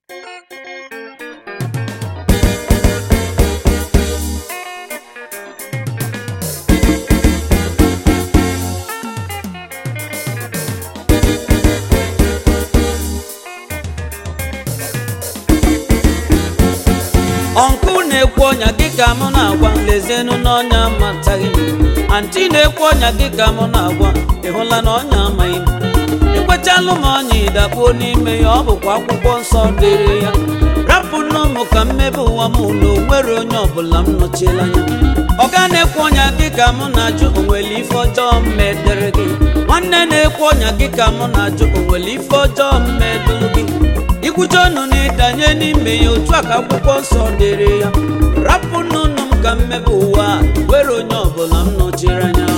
ọnkụ na-ekwu ọnya gị ka mụ na-agwa lezienụ n'ọnya mataghị m antị na-ekwu ọnya gị ka mụ na-agwa ịhụla na ọnya amaghị m ekwechalụ m ọnya ịdakpuo n'ime ya ọ bụkwa akwụkwọ nsọ dere ya rapụ n'ụmụ ka mmebe ụwa m na onwere onye ọbụla m nọchiela anya ọga na-ekwu ọnya gị ka mụ na-ajụ onwere ife ọjọọ mmedere gị nwanne na-ekwu ọnya gị ka mụ na-ajụ onwere ife ọjọọ mmeduru gị ikwuche ọnụ na ịdanye n'ime ya otu a ka akwụkwọ nsọ dere ya rapụ n'ụnụ m ka mmebe ụwa were onye ọbụla m nọchiri anya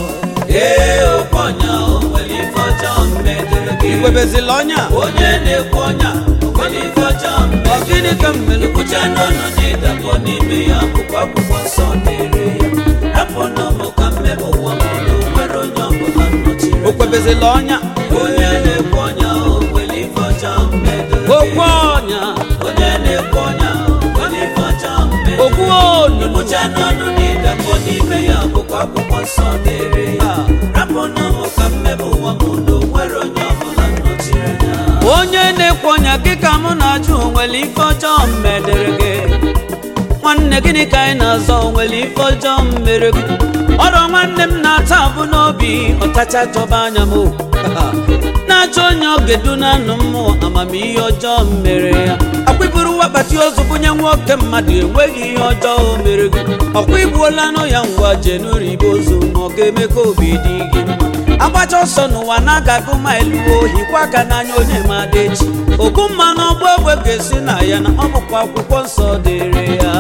ee okwu ọnya o nwere ife ọjọọ mmedere gị ikwebezila ọnya onye na-ekwu ọnya o nwere ife ọjọọ mmedere gị gịnị ka m mere ikwuche n'ọnụ na ịdakpọ n'ime ya akwụkwọ akwụkwọ nsọ dere ya rapụ n'ụmụ ka mmebe ụwa m na onwere onye ọbụla m nọchiri anya okwebezila ọnya onye na-ekwu ọnya o nwere ife ọjọọ mmedere gị okwu ọnya onye na-ekwu ọnya onye ife ọjọọ mmedere gị okwu ọnya ikwuche n'ọnụ na ịdakpọ n'ime ya akwụkwọ akwụkwọ nsọ dere ya rapụ n'ụmụ ka mmebe ụwa m na onwere onye ọbụla m nọchiri anya onye na-ekwu ọnya gị ka mụ na-ajụ onwere ife ọjọọ mmedere gị nwanne gịnị ka anyị na-azọ onwere ife ọjọọ m mere gị ọrụ nwanne m na-ata abụ n'obi ọtacha chọba anya m o. na-achọ onye ọ ga-edu na anụ mmụọ amamihe ọjọọ m mere ya akwụburu wakpati ozu bunye nwoke mmadụ enweghị ihe ọjọọ o mere gị ọkwa igbuola nụ ya ngwa jenuri ibe ozu ma ọ ga-eme ka obi dị gị mma agbacha ọsọ n'ụwa na-agago maịlụ ohi kwa aka n'anya onye ma dị echi ogbu mmanụ ọgbọ egbe ga-esi na ya na ọ bụkwa akwụkwọ nsọ dere ya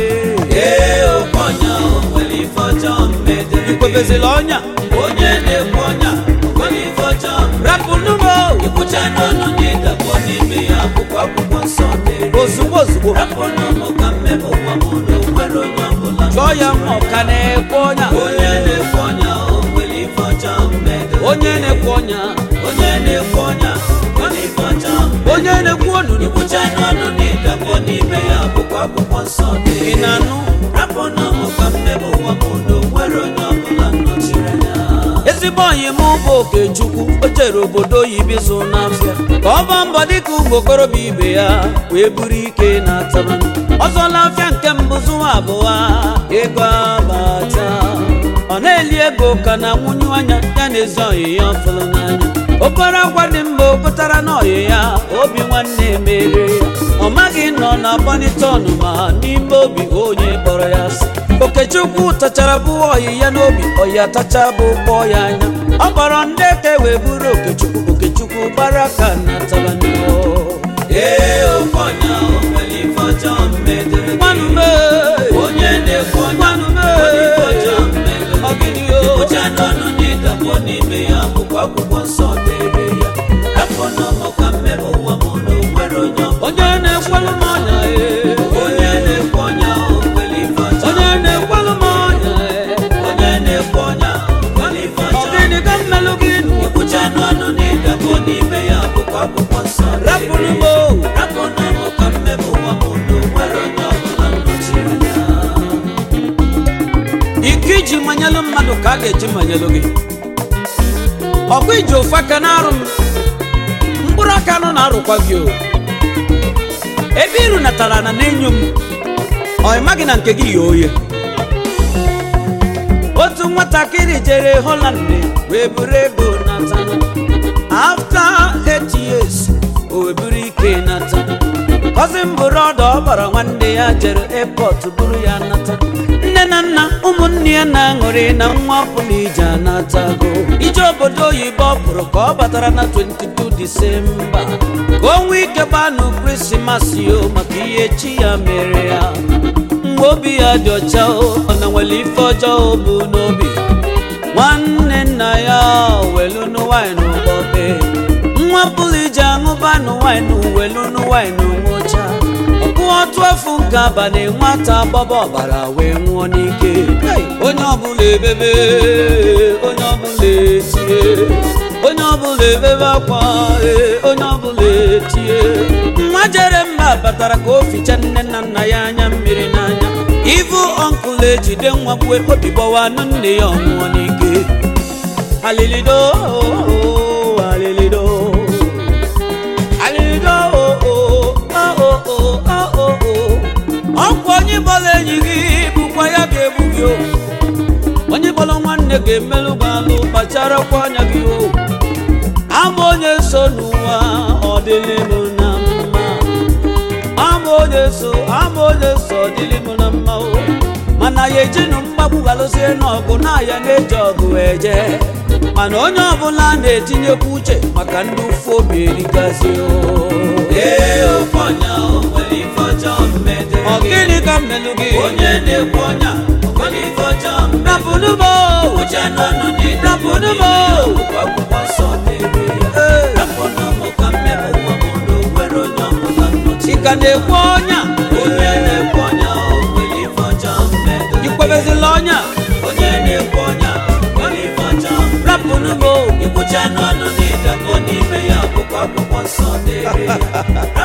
ee okwu ọnya o nwere ife ọjọọ mmedere ikwebezila ọnya onye na-ekwu ọnya nwere ife ọjọọ rapụ n'ugbo ikwucha n'ọnụ na ịdakpọ n'ime ya akwụkwọ akwụkwọ nsọ dere ozugbo ozugbo rapụ n'ụmụ ka mmebe ụwa m na onwere onye ọbụla jụọ ya ma ọ ka na-ekwu ọnya onye na-ekwu ọnya o nwere ife ọjọọ mmedere onye na-ekwu ọnya onye na-ekwu ọnya nwere ife ọjọọ onye na-ekwu ọnụ ikwucha n'ọnụ na ịdakpọ n'ime ya akwụkwọ akwụkwọ nsọ dere ị na-anụ rapụ n'ụmụ ka mmebe ụwa m na onwere onye ọbụla nnọchiri anya ezigbo ọyị m bụ okechukwu o jere obodo oyibo ịzụ n'afịa ka ọ baa mbọ dịka ụmụ okorobịa ibe ya wee buru ike na ataba ọzọla afịa nke mbụ zụwa abụọ ego abata ọ na-eli ego ka na nwunye anya ya na ezi ọyị ya ọfụlụ n'anya okporo agwa dị mma o gotara n'ọyị ya obi nwanne mere ya ọ maghị nọ na bọnitọn ma n'ime obi onye kpọrọ ya asị okechukwu tachara bụ ọyị ya n'obi ọyị atacha bụ kpọọ ya anya ọ kpọrọ ndị eke wee buru okechukwu okechukwu gbara ka na tabanio ee okonya o nwere ife ọjọọ mmedere gị nwanụ mee onye na-ekwu ọnya nwanụ mee ife ọjọọ mmedere ọgịnị o ikwucha n'ọnụ na ịdakpọ n'ime ya bụkwa akwụkwọ nsọ dere ya afọ n'ọmụ ka mmebe ụwa m na onwere onye ọbụla onye na-ekwelu m ọnya ee onye na-ekwu ọnya o nwere ife ọjọọ onye na-ekwelu m ọnya ee onye na-ekwu ọnya nwere ife ọjọọ ọgịnị ka mmelụ gị nụ ikwucha n'ọnụ na ịdakpọ n'ime ya bụkwa akwụkwọ nsọ rapụrụ m o rapụrụ m ka mmebe ụwa m na onwere onye ọbụla nnọchiri anya ike iji manyelụ mmadụ ka a ga-eji manyelụ gị ọkwa iji ofu aka na-arụ m mkpụrụ aka nọ na-arụkwa gị o ebe iru natara na na-enyo m ọ maghị na nke gị ya oye otu nwatakịrị jere Holland wee buru ego natana after eight years o wee buru ike nata kọzi m bụrụ ọdọ ọ gbara nwanne ya jere airport buru ya nata nne na nna ụmụnne ya na-aṅụrị na nwa ọbụla ije anatago ije obodo oyibo ọ pụrụ ka ọ batara na 22 disemba ka o nwee ike gbanụ krismas yo maka ihe chi ya mere ya mgbe obi ya dị ọcha o ọ na nwere ife ọjọọ o bụ n'obi nwanne nna ya welunu wine ụgbọbe nwa pụrụ ije aṅụbanụ wine welunu wine nwụcha ọkụ otu efu nke abalị nwata gbaba ọbara wee nwụọ n'ike onye ọbụla ebebe onye ọbụla etie onye ọbụla ebebe akwa ee, onye ọbụla wee tie nwa jere mba batara ka o ficha nne na nna ya anya mmiri n'anya ivu ọnkụl ejide nwa kwue obi gbawanụ nne ya ọnwụọ n'ike alilido alilido alilido ọkwa onye bọla enyi gị bụkwa ya ga-egbu gị o onye bọla nwanne ga-emelụ gị alụ kpacharakwa anya gị o ama onye so n'ụwa ọ dịlị m na mma ama onye so ama onye so ọ dịlị m na mma o mana ya ejinụ mgbagbu galụsie n'ọgụ na ya na-eji ọgụ eje mana onye ọbụla na-etinyekwa uche maka ndị ụfụ obi erigazi ọ gịnị ka mmelụ gị rapụnụmo rapụnụmo chika na-ekwu ọnya ikwebezila ọnya rapụnụmo Ikwucha n'ọnụ n'ịdakọ n'ime ya bụkwa akwụkwọ nsọ dịrị ya